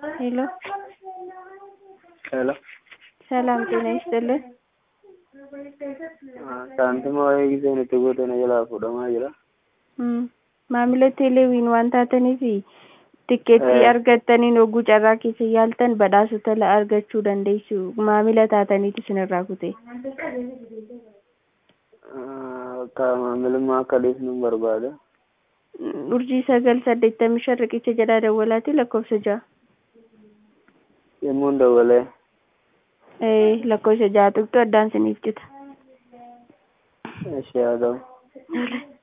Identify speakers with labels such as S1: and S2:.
S1: ሄሎ
S2: ሄሎ
S1: ሰላም ጤና ይስጥልን።
S2: saantima waa'ee giseen itti gootana jalaa fuudhamaa jira.
S1: Mm. Maamila teeleewiin waan taataniif tikkeettii
S2: Eh.
S1: argattaniin hogguu carraa keessa yaaltan badhaasota la argachuu dandeessu. Maamila taataniitu isinirraa kute.
S2: Akka maamilummaa akka dhiisnu barbaada.
S1: Mm, Urjii sagal saddeettamii shan riqicha jedhaa dawwalaati lakkoofsa ja'a.
S2: Yemmuun dawwalee
S1: Eh, lakkoofsa ja'a tuqxu addaan siniif cita.
S2: ishee haa ta'u.
S1: Tole.